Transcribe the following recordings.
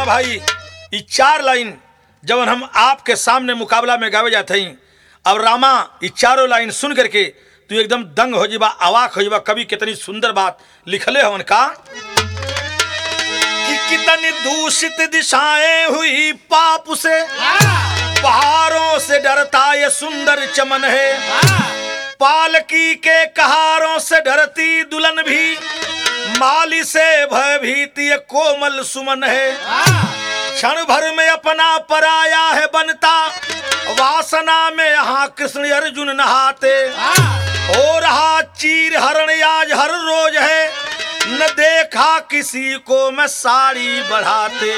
भाई ई चार लाइन जब हम आपके सामने मुकाबला में गावे जाते हैं अब रामा ई चारों लाइन सुन करके तू एकदम दंग हो जीबा अवाक हो जीबा कवि कितनी सुंदर बात लिखले हवन का कि कितनी दूषित दिशाएं हुई पाप से पहाड़ों से डरता ये सुंदर चमन है पालकी के कहारों से डरती दुल्हन भी माली से भयभीत ये कोमल सुमन है क्षण भर में अपना पराया है बनता वासना में यहाँ कृष्ण अर्जुन नहाते हो रहा चीर हरण आज हर रोज है न देखा किसी को मैं साड़ी बढ़ाते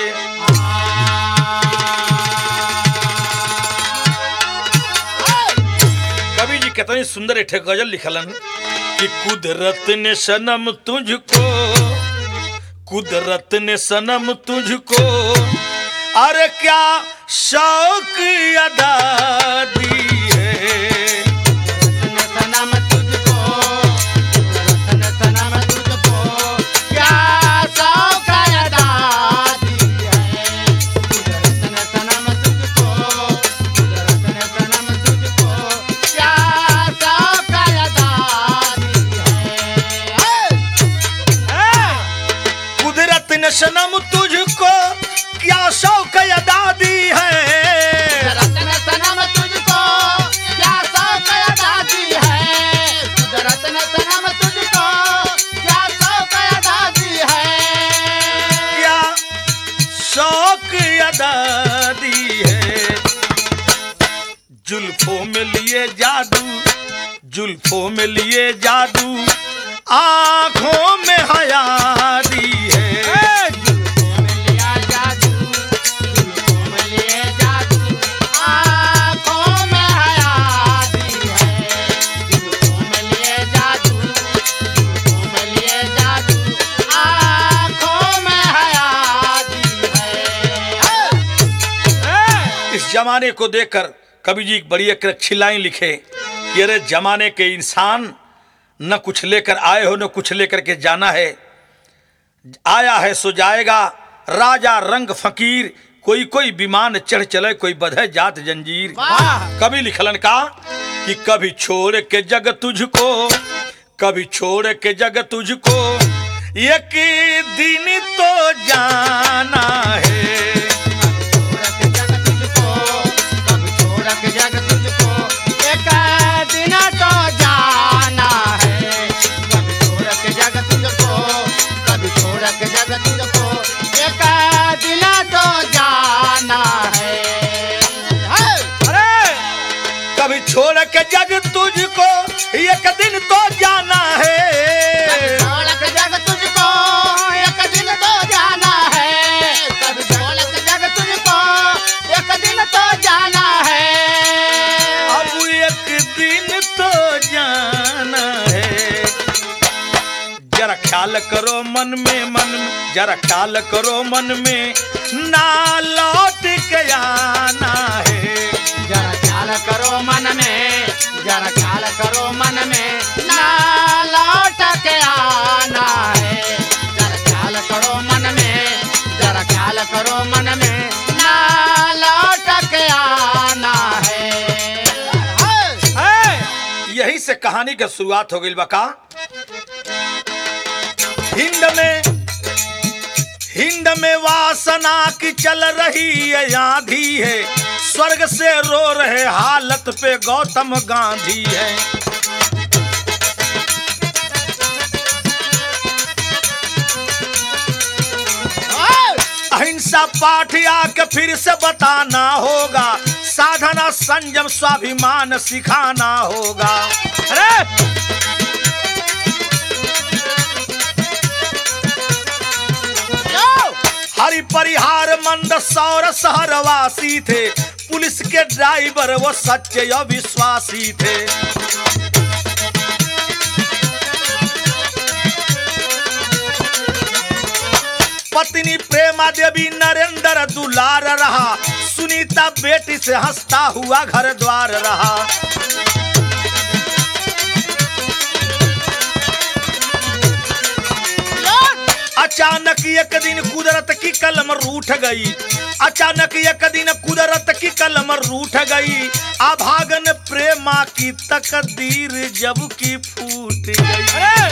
कवि जी कितनी सुंदर एक ठे गजल लिखलन कि कुदरत ने सनम तुझको कुदरत ने सनम तुझको अरे क्या शौक अदा दी है सनम तुझको रतन सनम तुझको क्या शौक अदा दी है रतन सनम तुझको रतन सनम तुझको क्या शौक अदा दी है कुदरत ने सनम तुझको क्या शौक अदा दी है रतन सनम तुझको क्या शौक अदा दी है रतन सनम तुझको क्या शौक अदा दी है क्या शौक अदा दी है जुल्फों में लिए जादू जुल्फों में लिए जादू आंखों में हया दी है जुल्फों में लिया जादू जुल्फों में लिए जादू आँखों में हया दी है जुल्फों में लिए जादू जुल्फों में लिए जादू आँखों में हया दी है इस जमाने को देखकर कवि जी एक बड़ी एक अच्छी लाइन लिखे कि अरे जमाने के इंसान न कुछ लेकर आए हो न कुछ लेकर के जाना है आया है सो जाएगा राजा रंग फकीर कोई कोई विमान चढ़ चले कोई बधे जात जंजीर वाह कभी लिखलन का कि कभी छोड़ के जग तुझको कभी छोड़ के जग तुझको एक दिन तो जाना है छोड़क जग तुझको कभी छोड़क जग तुझको एक दिन तो जाना है कभी छोड़क जग तुझको कभी छोड़क जग तुझको एक दिन तो जाना है अरे कभी छोड़ के जग तुझको एक दिन तो जाना है छोड़क जग तुझको एक दिन तो जाना है कभी छोड़क जग तुझको एक दिन तो जाना है अब एक दिन तो जाना है जरा ख्याल करो मन में मन में जरा ख्याल करो मन में ना लौट के आना है जरा ख्याल करो मन में जरा ख्याल करो मन में ना लौट के आना है जरा ख्याल करो मन में जरा ख्याल करो मन में ना लौट के आना है यही से कहानी का शुरुआत हो गई बका हिंद में हिंद में वासना की चल रही है आंधी है स्वर्ग से रो रहे हालत पे गौतम गांधी है अहिंसा पाठ आके फिर से बताना होगा साधना संयम स्वाभिमान सिखाना होगा अरे हरि परिहार मंद सौर शहरवासी थे पुलिस के ड्राइवर वो सच्चे अविश्वासी थे पत्नी प्रेमा देवी नरेंद्र दुलार रहा सुनीता बेटी से हंसता हुआ घर द्वार रहा अचानक एक दिन कुदरत की कलम रूठ गई अचानक एक दिन कुदरत की कलम रूठ गई अभागन प्रेमा की तकदीर जब की फूट गई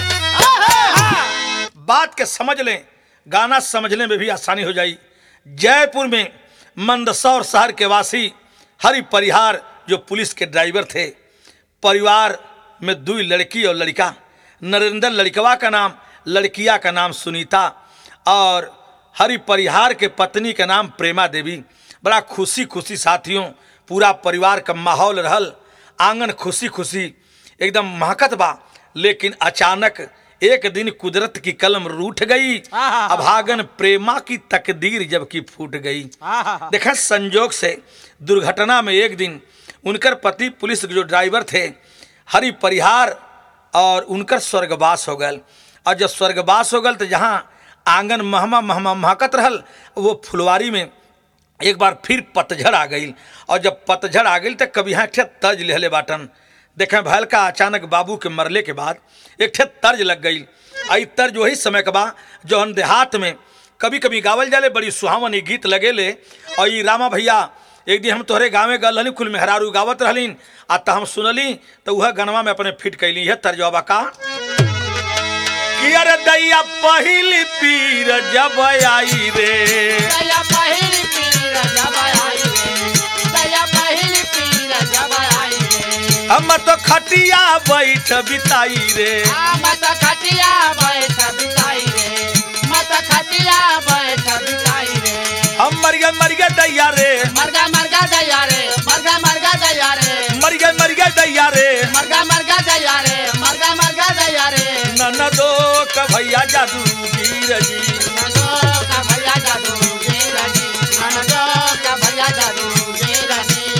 बात के समझ लें गाना समझने में भी आसानी हो जाई जयपुर में मंदसौर शहर के वासी हरि परिहार जो पुलिस के ड्राइवर थे परिवार में दो लड़की और लड़का नरेंद्र लड़कवा का नाम लड़किया का नाम सुनीता और हरि परिहार के पत्नी का नाम प्रेमा देवी बड़ा खुशी खुशी साथियों पूरा परिवार का माहौल रहल आंगन खुशी खुशी एकदम महकत बा लेकिन अचानक एक दिन कुदरत की कलम रूठ गई आहा। अभागन प्रेमा की तकदीर जबकि फूट गई आहा। देखा संजोग से दुर्घटना में एक दिन उनकर पति पुलिस के जो ड्राइवर थे हरि परिहार और उनकर स्वर्गवास हो गल और जब स्वर्गवास हो गल तो जहाँ आंगन महमा महमा महकत रहल वो फुलवारी में एक बार फिर पतझड़ आ गई और जब पतझड़ आ गई तो कभी यहाँ ठे तर्ज लेहले बाटन देखें भैल का अचानक बाबू के मरले के बाद एक ठे तर्ज लग गई आई तर्ज वही समय के बा जौन देहात में कभी कभी गावल जाले बड़ी सुहावन ई गीत लगेले और ई रामा भैया एक दिन हम तोहरे गाँव गल रहनी कुल मेहरारू गावत रहलीन आ त हम सुनली तो वह गनवा में अपने फिट कैली है तर्जवा का कि अरे दैया पहिली पीर जब आई रे दया पहिली पीर जब आई रे दया पहिली पीर जब आई रे हम तो खटिया बैठ बिताई रे आ मत खटिया बैठ बिताई रे मत खटिया बैठ बिताई रे हम मर गए मर गए दैया रे मरगा मरगा दया रे मरगा मरगा दया रे मर गए मर गए दैया रे मरगा मरगा दया रे मरगा मरगा दया रे ननदो का भैया जादू वीर जी ननदो का भैया जादू वीर जी ननदो का भैया जादू वीर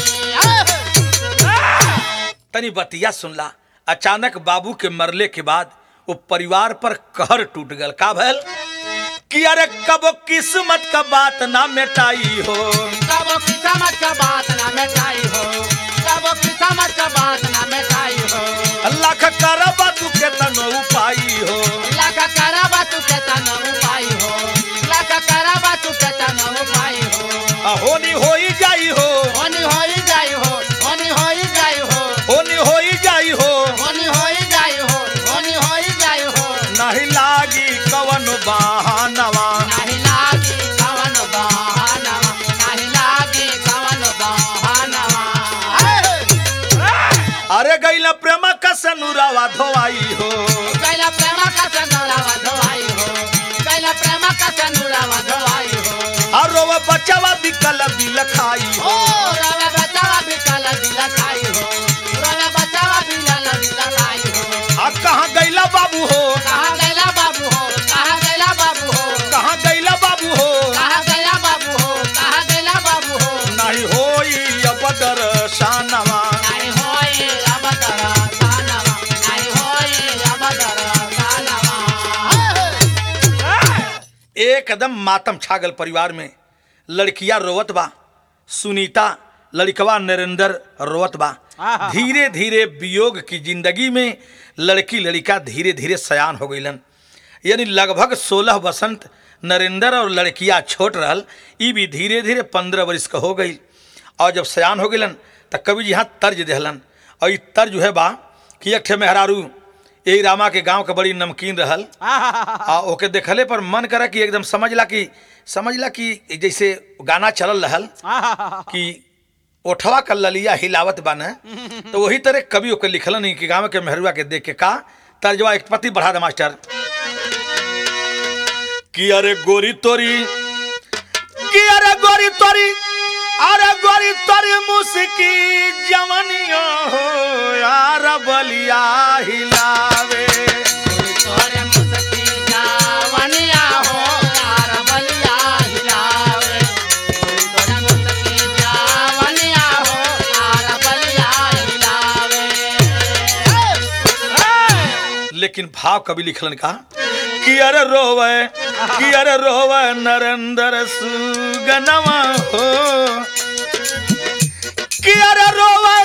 जी तनी बतिया सुनला अचानक बाबू के मरले के बाद वो परिवार पर कहर टूट गल का भल कि अरे कब किस्मत का बात ना मिटाई हो कबो किस्मत का बात ना मिटाई हो कबो किस्मत का बात ना मिटाई हो अल्लाह का करबा तू के तनो उपाई हो लाख करबा तू के तन उपाय हो लाख करबा तू के तन उपाय हो होनी होई जाई हो होनी होई जाई हो होनी होई जाई हो होनी होई जाई हो होनी होई जाई हो होनी होई जाई हो नहीं लागी कवन बहानवा नाही लागी कवन बहानवा नाही लागी कवन बहानवा अरे गैला प्रेम का सनुरावा धोवाई हो कैला प्रेम का सनुरावा धोवाई हो कैला प्रेम का सनुरावा धोवाई हो अरो बचवा बिकल बिल खाई ओ हो रवे बचावा भी काला दिला खाई हो रवे बचावा भी लाला दिला खाई हो आ कहाँ गैला बाबू हो कहाँ गैला बाबू हो कहाँ गैला बाबू हो कहाँ गैला बाबू हो कहाँ गैला बाबू हो कहाँ गैला बाबू हो नहीं होई अब दर्शनवा नहीं होए अब दरा सानवा नहीं होए अब दरा सानवा एकदम मातम छागल परिवार में लड़कियां रोवत बा सुनीता लड़कवा नरेंद्र रोवत बा आहा। धीरे धीरे वियोग की जिंदगी में लड़की लड़का धीरे धीरे सयान हो गईलन यानी लगभग सोलह बसंत नरेंद्र और लड़किया छोट रहल ई भी धीरे धीरे पंद्रह वर्ष का हो गई और जब सयान हो गईलन त कवि जी यहाँ तर्ज देहलन और ई तर्ज है बा कि एक ठे मेहरारू यही रामा के गांव के बड़ी नमकीन रहल आ ओके देखले पर मन करा कि एकदम समझला कि समझला कि जैसे गाना चलल रहल कि ओठवा का ललिया हिलावत बा न तो वही तरह कवि ओके लिखलन ही कि गाँव के मेहरुआ के देख के का तर्जवा एक पति बढ़ा दे मास्टर कि अरे गोरी तोरी कि अरे गोरी तोरी अरे गोरी तोरी मुस्की जवनिया हो यार बलिया हिलावे तोरे मुसकी जावनिया हो तार बलिया हिलावे तोरे मुसकी जावनिया हो तार बलिया हिलावे लेकिन भाव कभी लिखलन का कि अरे रोवे कि अरे रोवे नरेंद्र सुगनवा हो कि अरे रोवे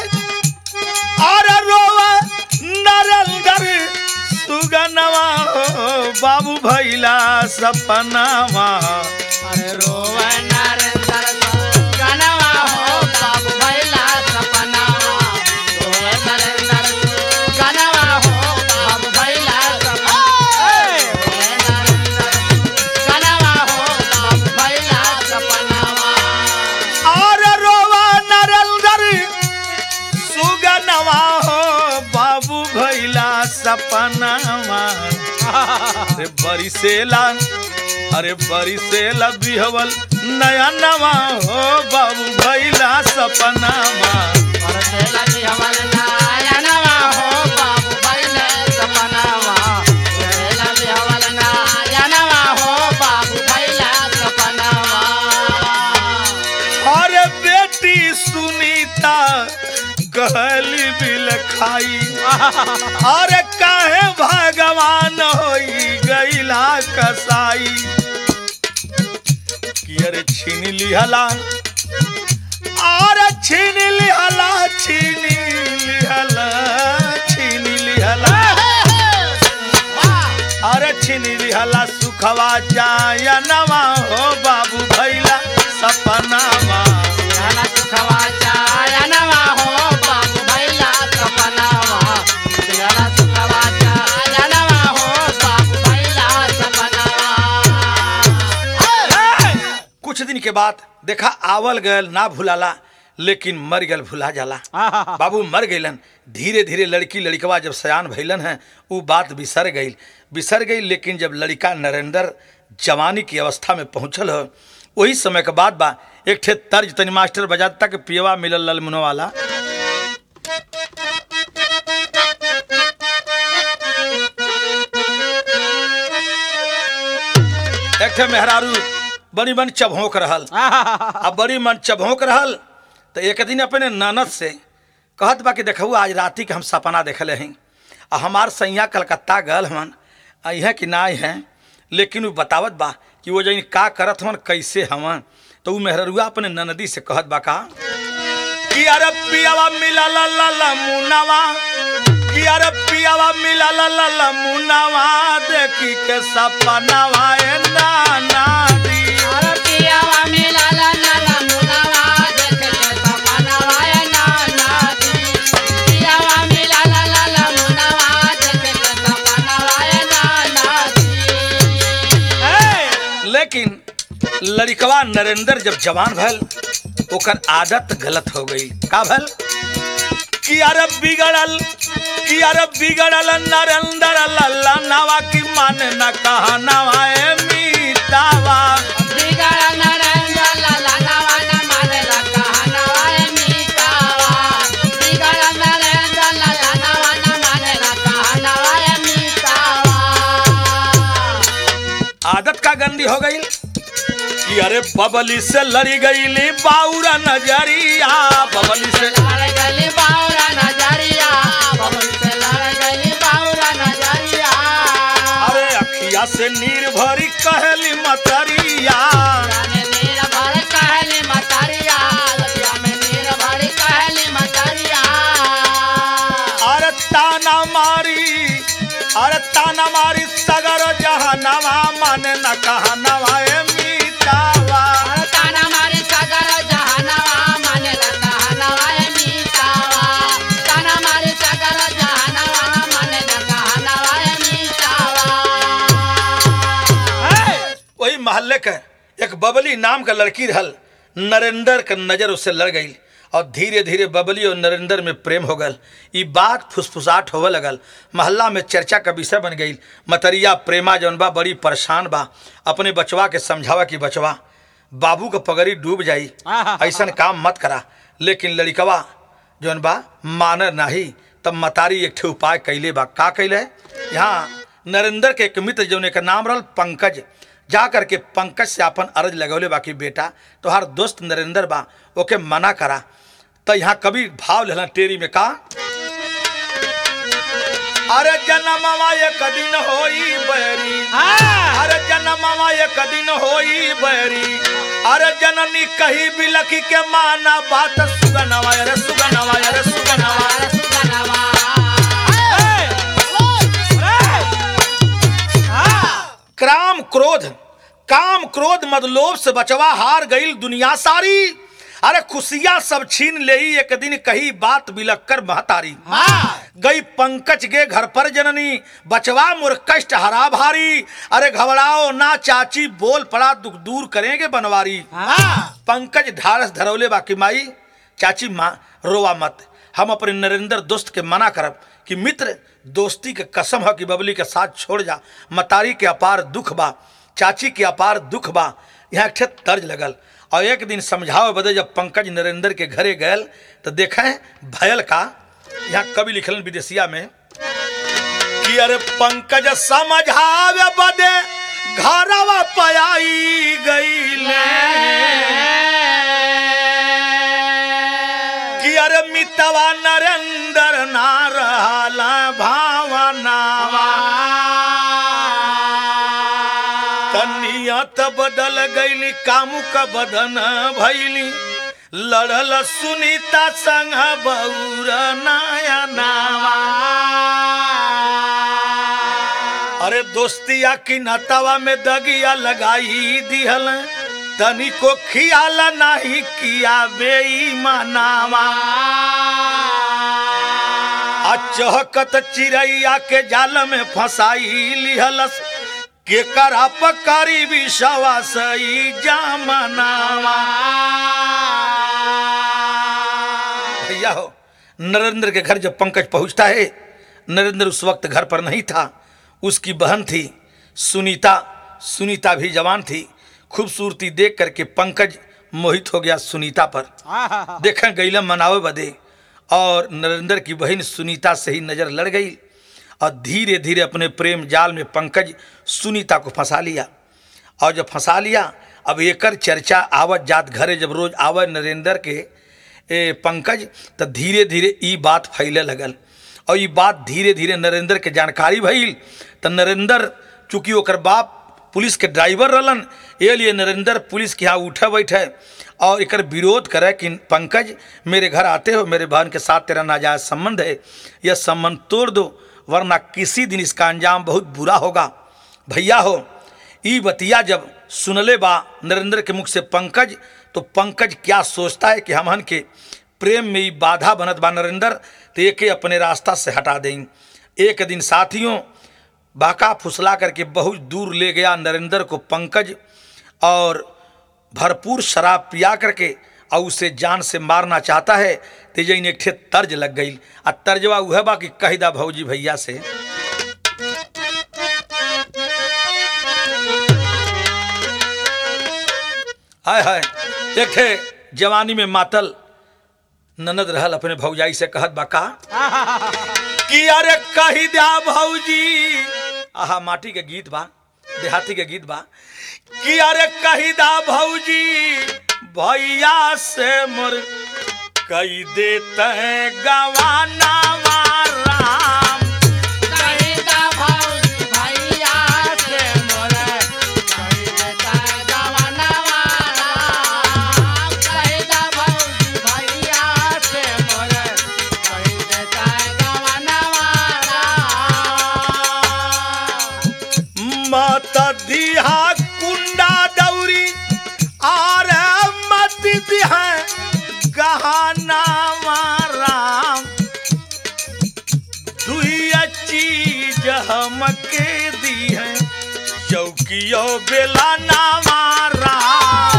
अरे रोवे नरेंद्र सुगनवा हो बाबू भैला सपनावा अरे रोवे नरेंद्र गनवा हो बाबू भैला सपनावा रोवे नरेंद्र गनवा हो बाबू भैला सपनावा रोवे नरेंद्र गनवा हो बाबू भैला सपनावा और रोवा नरेंद्र सुगनवा हो बाबू भैला सपनावा अरे बरिसेला अरे बरिसेला बिहवल नया नवा हो बाबू भैला सपनावा और तेला की हवल नायनवा हो बाबू भैला सपनावा तेला की हवल नायनवा हो बाबू भैला सपनावा अरे बेटी सुनीता कहली बिल खाई अरे काहे भगवान होई गईला कसाई कि अरे छीन लिहला अरे छीन लिहला छीन लिहला छीन लिहला अरे छीन लिहला सुखवा जायनवा हो बाबू भैला सपनावा तेला सुखवा चायनवा हो बाबू भैला सपनावा तेला सुखवा चायनवा हो बाबू भैला सपनावा कुछ दिन के बाद देखा आवल गयल ना भुलाला लेकिन मर गल भुला जाला बाबू मर गईलन धीरे धीरे लड़की लड़कवा जब सयान भइलन है वो बात बिसर गई बिसर गई लेकिन जब लड़का नरेंद्र जवानी की अवस्था में पहुंचल हो वही समय के बाद बा एक ठे तर्ज तनी मास्टर बजाता कि पियवा मिलल ललमुनो वाला एक ठे मेहरारू बड़ी मन चभोंक रहल अब बड़ी मन चभोंक रहल तो एक दिन अपने ननद से कहत बा कि देखू आज राति के हम सपना देखले हैं आ हमार सैया कलकत्ता गल हवन अहे कि ना हैं लेकिन वो बतावत बा कि वो जन का करत हवन कैसे हवन तो वो मेहरुआ अपने ननदी से कहत बा का कि अरे पियावा मिला ला ला ला मुनावा कि अरे पियावा मिला ला ला ला मुनावा देखी के सपनावा ए नाना दी अरे पियावा मिला ला ला ला मुनावा देख के सपनावा ए नाना दी पियावा मिला ला ला ला मुनावा देख के सपनावा ए नाना दी लेकिन लड़कवा नरेंद्र जब जवान भल ओकर आदत गलत हो गई का भल कि अरे बिगड़ल कि अरे बिगड़ल नरेंद्र लल्ला नावा की माने न कहा नवाए मीतावा बिगड़ नरेंद्र लाला नवा न माने ला कहनावा ए मीतावा बिगड़ नरेंद्र लाला नवा न माने ला कहनावा ए मीतावा आदत का गंदी हो गई कि अरे बबली से लड़ी गईली बाउरा नजरिया बबली से लड़ गली बाउरा नजरिया बबल से लड़ गली बाउरा नजरिया अरे अखिया से नीर भरी कहली मतरिया जाने नीर भर कहली मतरिया लगिया में नीर भर कहली मतरिया अरे ताना मारी अरे ताना मारी सगर जहनवा मन न कहनवा ए मीतावा अरे ताना मारी सगर जहनवा माने ला कहनवा ए मीतावा ताना मारी सगर जहनवा माने ला कहनवा ए मीतावा वही मोहल्ले के एक बबली नाम का लड़की रहल नरेंद्र के नजर उससे लड़ गई और धीरे धीरे बबली और नरेंद्र में प्रेम हो गल ई बात फुसफुसाहट होवे लगल मोहल्ला में चर्चा का विषय बन गई मतरिया प्रेमा जौन बा बड़ी परेशान बा अपने बचवा के समझावा कि बचवा बाबू के पगड़ी डूब जाई ऐसन काम मत करा लेकिन लड़कवा जौन बा मानर नाही तब मतारी एक ठे उपाय कैले बा का कैले यहाँ नरेंद्र के एक मित्र जौन एक नाम रहल पंकज जा करके पंकज से अपन अर्ज लगौले बाकी बेटा तोहार दोस्त नरेंद्र बा ओके मना करा तो यहाँ कभी भाव लेना टेरी में का अरे जन्मवा एक दिन होई बैरी अरे जन्मवा एक दिन होई बैरी अरे जननी कही बिलखी के माना बात सुगनवा अरे सुगनवा अरे सुगनवा अरे सुगनवा क्राम क्रोध काम क्रोध मदलोभ से बचवा हार गईल दुनिया सारी अरे खुशियां सब छीन ले एक दिन कही बात बिलक कर महतारी गई पंकज के घर पर जननी बचवा मुर कष्ट हरा भारी अरे घबराओ ना चाची बोल पड़ा दुख दूर करेंगे बनवारी पंकज ढारस धरौले बाकी माई चाची माँ रोवा मत हम अपने नरेंद्र दोस्त के मना करब कि मित्र दोस्ती के कसम है कि बबली के साथ छोड़ जा मतारी के अपार दुख बा चाची के अपार दुख बा यहाँ एक ठे तर्ज लगल और एक दिन समझाओ बदे जब पंकज नरेंद्र के घरे गयल तो देखें भयल का यहाँ कवि लिखलन विदेशिया में कि अरे पंकज समझावे बदे घरवा पयाई गईले कि अरे मितवा नरेंद्र ना रहला भावनावा तनियत बदल गईली कामुक बदन भैली लड़ल सुनीता संग बौर नायनावा अरे दोस्तिया की नतवा में दगिया लगाई दिहल तनिको खियाल नहीं किया बेईमानावा आ चहकत चिड़ैया के जाल में फंसाई लिहलस के करा पकारी विषवा सई जामनावा भैया हो नरेंद्र के घर जब पंकज पहुंचता है नरेंद्र उस वक्त घर पर नहीं था उसकी बहन थी सुनीता सुनीता भी जवान थी खूबसूरती देख करके पंकज मोहित हो गया सुनीता पर देखें गईला मनावे बदे और नरेंद्र की बहन सुनीता से ही नजर लड़ गई और धीरे धीरे अपने प्रेम जाल में पंकज सुनीता को फंसा लिया और जब फंसा लिया अब एकर चर्चा आवत जात घरे जब रोज आवे नरेंद्र के ए, पंकज तो धीरे धीरे ई बात फैले लगल और ई बात धीरे धीरे नरेंद्र के जानकारी भइल तो नरेंद्र चूंकि ओकर बाप पुलिस के ड्राइवर रहलन ये लिए नरेंद्र पुलिस के यहाँ उठे बैठे और एकर विरोध करे कि पंकज मेरे घर आते हो मेरे बहन के साथ तेरा नाजायज संबंध है यह संबंध तोड़ दो वरना किसी दिन इसका अंजाम बहुत बुरा होगा भैया हो ई बतिया जब सुनले बा नरेंद्र के मुख से पंकज तो पंकज क्या सोचता है कि हमहन के प्रेम में ई बाधा बनत बा नरेंद्र तो एके अपने रास्ता से हटा दें एक दिन साथियों बाका फुसला करके बहुत दूर ले गया नरेंद्र को पंकज और भरपूर शराब पिया करके और उसे जान से मारना चाहता है तेजन एक ठे तर्ज लग गई आ तर्जवा वह बा कि कह दा भौजी भैया से हाय हाय एक ठे जवानी में मातल ननद रहल अपने भौजाई से कहत बा का कि अरे कही दया भौजी आहा माटी के गीत बा देहाती के गीत बा कि अरे कही दा भौजी भैया से मोर कही देते गवाना राम मत दिहा कुंडा दौरी आर मत दिहा गहना राम दुई चीज हमके दी है चौकियो बेला नामा राम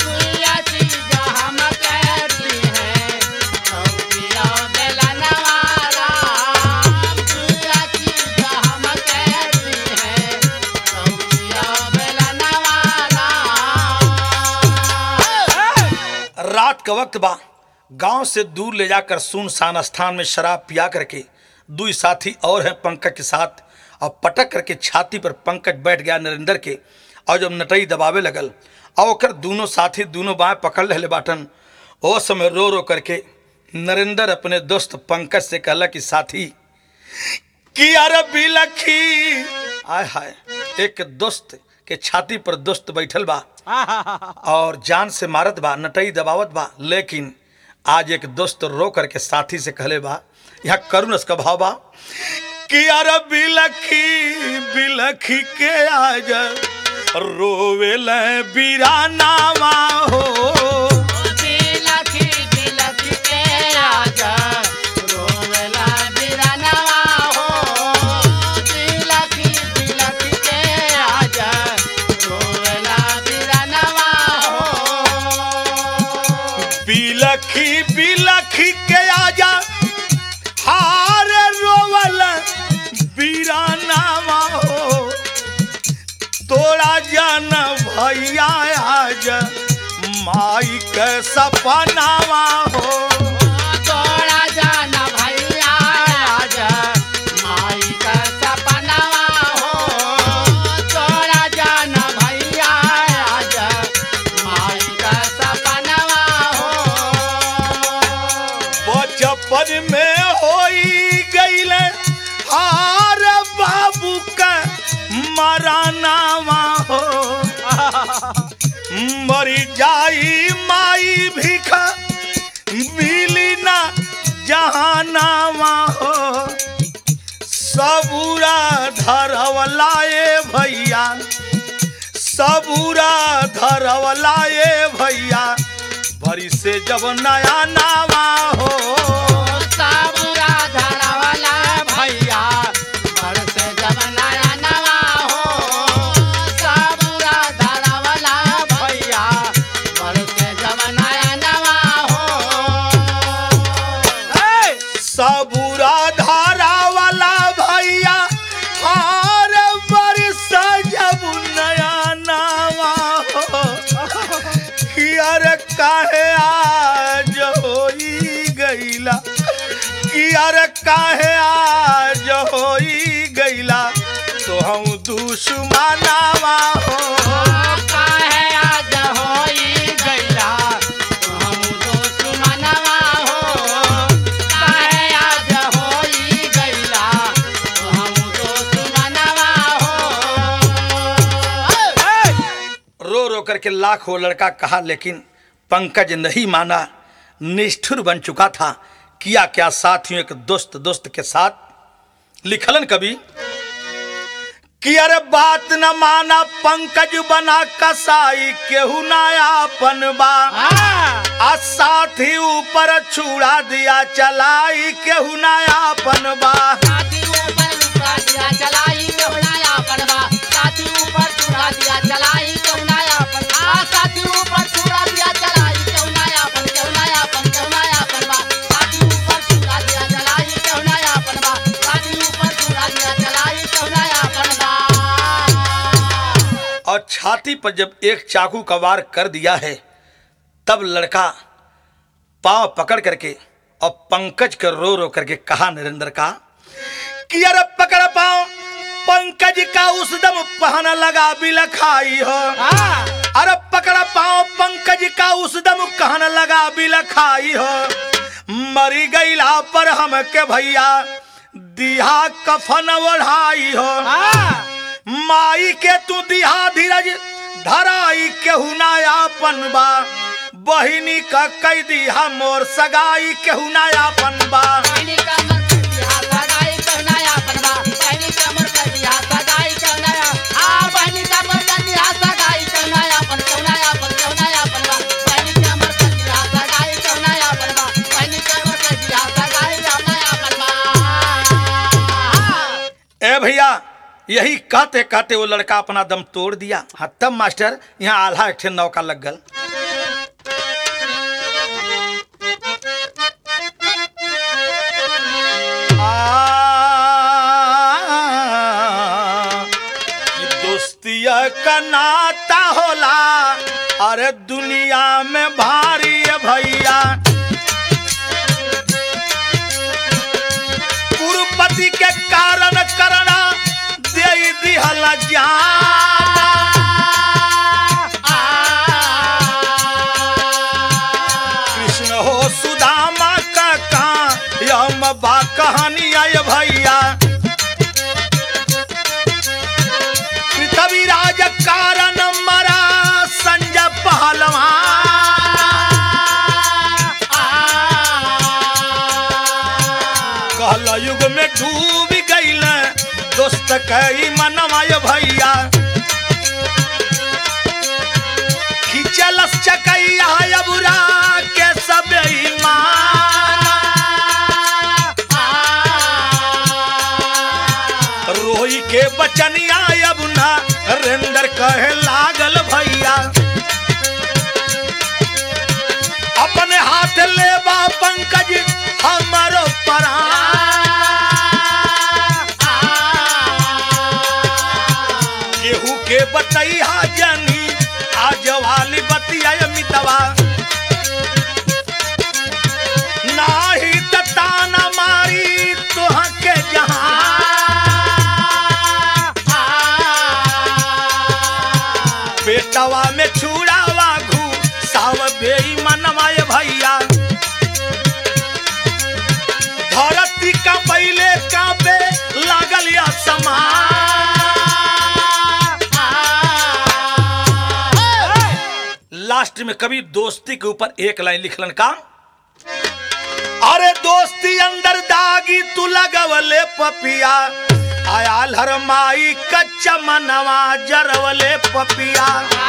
रात का वक्त बा गांव से दूर ले जाकर सुनसान स्थान में शराब पिया करके दुई साथी और हैं पंकज के साथ और पटक करके छाती पर पंकज बैठ गया नरेंद्र के और जब नटई दबावे लगल और ओकर दोनों साथी दोनों बाएं पकड़ रहे बाटन ओ समय रो रो करके नरेंद्र अपने दोस्त पंकज से कहला कि साथी कि अरे बिलखी आय हाय एक दोस्त के छाती पर दोस्त बैठल बा और जान से मारत बा नटई दबावत बा लेकिन आज एक दोस्त रो करके साथी से कहले बा यहाँ करुण का भाव बा कि अरे बिलखी बिलखी के आज रोवेल बीरानावा हो बिलखी बिलखी के आजा रोवेला बिरनवा हो बिलखी बिलखी के आजा रोवेला बिरनवा हो बिलखी बिलखी के आजा हार रोवल बीरानावा हो तोरा जन भैया आज माई के सपनावा हो तोरा जान भैया आजा माई का सपनावा हो तोरा जान भैया आजा माई का सपनावा हो बचपन में होई गईल हार बाबू का मरानावा हो मरी जाई माई भिखा मिली ना जहानावा हो सबूरा धरवलाए भैया सबूरा धरवलाए भैया भरी से जब नया नावा हो साबुरा धरवाला भैया घर से जब नया नवा हो साबुरा धरवाला भैया घर से जब नया नवा हो सबूरा धारा वाला भैया हार बरस जब नया नावा हो कियर काहे आज होई गईला कियर काहे आज होई गईला तो हम दुश्मनावा हो काहे आज होई गईला हम दुश्मनवा हो काहे आज होई गईला हम दुश्मनवा हो रो रो करके लाख वो लड़का कहा लेकिन पंकज नहीं माना निष्ठुर बन चुका था किया क्या साथियों एक दोस्त दोस्त के साथ लिखलन कभी कि अरे बात न माना पंकज बना कसाई केहू नायापन बा आ साथी ऊपर छुड़ा दिया चलाई केहू नायापन बा साथी ऊपर लुका दिया चलाई कहुनाया पनवा साथी ऊपर छुड़ा दिया चलाई कहुनाया पनवा साथी ऊपर छुड़ा दिया चलाई कहुनाया पन कहुनाया पन कहुनाया पनवा साथी ऊपर छुड़ा दिया चलाई कहुनाया पनवा साथी ऊपर छुड़ा दिया चलाई कहुनाया पनवा और छाती पर जब एक चाकू का वार कर दिया है तब लड़का पांव पकड़ करके और पंकज के रो रो करके कहा नरेंद्र का कि अरे पकड़ पाओ पंकज का उस दम पहन लगा बिलखाई हो अरे पकड़ पाओ पंकज का उस दम कहन लगा बिलखाई हो मरी गईला पर हम के भैया दिहा कफन ओढ़ाई हो माई के तू दिहा धीरज धराई केहू नायापन बा बहिनी का कई दिहा मोर सगाई केहू नायापन बा बहनी का मर कर दिया सगाई कहुनाया पनवा बहनी का मर कर दिया सगाई कहुनाया आ बहनी का मर कर दिया सगाई कहुनाया पन कहुनाया पन कहुनाया पनवा बहनी का मर कर दिया सगाई कहुनाया पनवा बहनी का मर कर दिया सगाई कहुनाया पनवा ए भैया यही कहते कहते वो लड़का अपना दम तोड़ दिया हाँ तब मास्टर यहाँ आल्हा एक ठे नौका लग गल आ, कि दोस्तिया का नाता होला अरे दुनिया में भारी है भैया कुरुपति के कारण करना दे दिहल जान कृष्ण हो सुदामा का कहा यम बा कहानी आय भैया पृथ्वी राज कारण मरा संजय पहलवान कहल युग में डूब गईल सकई मनवाय भैया खिचलस चकैया अबुरा के सब ईमान रोई के बचनिया अब ना रेंदर कहे लागल भैया अपने हाथ लेबा पंकज हमारो परान केहू के बतैया जनी आज वाली बतिया मितवा नाही त ताना मारी तोहा के जहां बेटवा में छुड़ावा घू साव बेई मनवाय भैया धरती का पहले कापे लागल या समान लास्ट में कभी दोस्ती के ऊपर एक लाइन लिखलन का अरे दोस्ती अंदर दागी तू लगवले पपिया आयाल हर माई कच्चा मनवा जरवले पपिया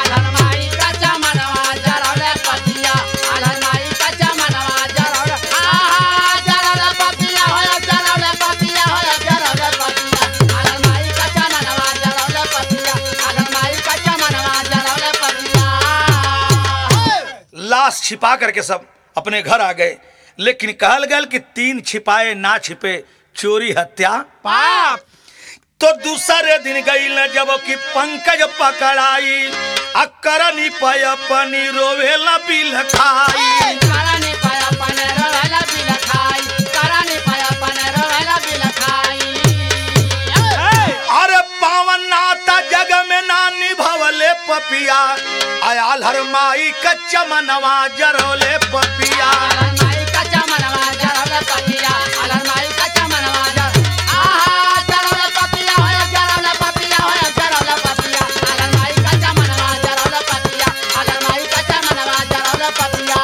लाश छिपा करके सब अपने घर आ गए लेकिन कहल गल कि तीन छिपाए ना छिपे चोरी हत्या पाप तो दूसरे दिन गई न जब कि पंकज पकड़ाई अकरनी पय पनी रोवे न बिल खाई कराने पाया पने रोला बिल खाई कराने पाया पने रोला बिल खाई अरे पावन नाता जग में ना निभवले पपिया आयाल हर माई कच्चा मनवा जरोले पपिया माई कच्चा मनवा जरौले पपिया अलर माई कच्चा मनवा जर आहा जरौले पपिया होय जरौले पपिया होय जरौले पपिया अलर माई कच्चा मनवा जरौले पपिया अलर माई कच्चा मनवा जरौले पपिया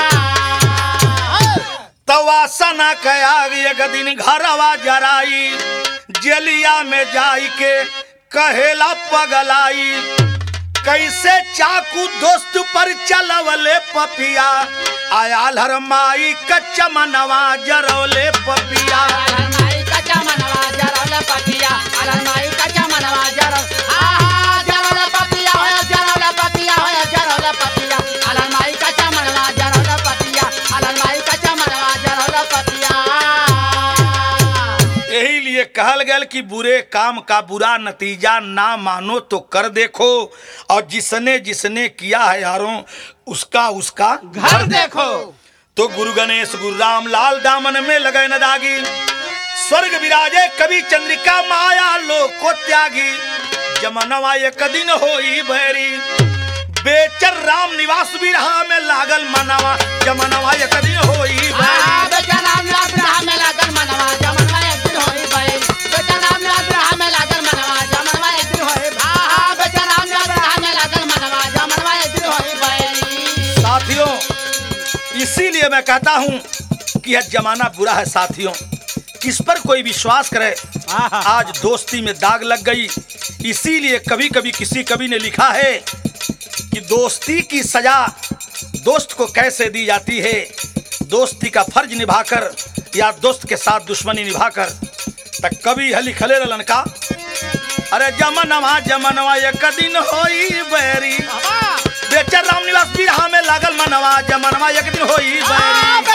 तवासना कया एक दिन घरवा जराई जलिया में जाई के कहेला पगलाई कैसे चाकू दोस्त पर चलवले पपिया आयाल हर माई कच्चा मनवा जरौले पपिया अलर माई कच्चा मनवा जरौले पपिया अलर माई कच्चा मनवा जरौ आहा जरौले पपिया होय जरौले पपिया होय जरौले पपिया अलर माई कच्चा मनवा जरौले पपिया अलर माई कच्चा मनवा जरौले पपिया यही लिए कहल गल कि बुरे काम का बुरा नतीजा ना मानो तो कर देखो और जिसने जिसने किया है यारों उसका उसका घर देखो तो गुरु गणेश गुरु राम लाल दामन में लगे न दागी स्वर्ग विराजे कवि चंद्रिका माया लोक को त्यागी जमनवा एक दिन होई भैरी बेचर राम निवास बिरहा में लागल मनवा जमनवा एक दिन होई भैरी आ बेटा राम अब्राहम में लागल मनवा जमनवा एक दिन होई भई बेटा राम अब्राहम में लागल मनवा जमनवा एक दिन होई आ बेटा राम अब्राहम में लागल मनवा जमनवा एक दिन होई भई साथियों इसीलिए मैं कहता हूं कि यह जमाना बुरा है साथियों किस पर कोई विश्वास करे आज दोस्ती में दाग लग गई इसीलिए कभी कभी किसी कवि ने लिखा है कि दोस्ती की सजा दोस्त को कैसे दी जाती है दोस्ती का फर्ज निभाकर या दोस्त के साथ दुश्मनी निभाकर तक कभी हली खले लनका अरे जमनवा जमनवा एक दिन होई बैरी बेचर राम निवास बिरहा में लागल मनवा जमनवा एक दिन होई बैरी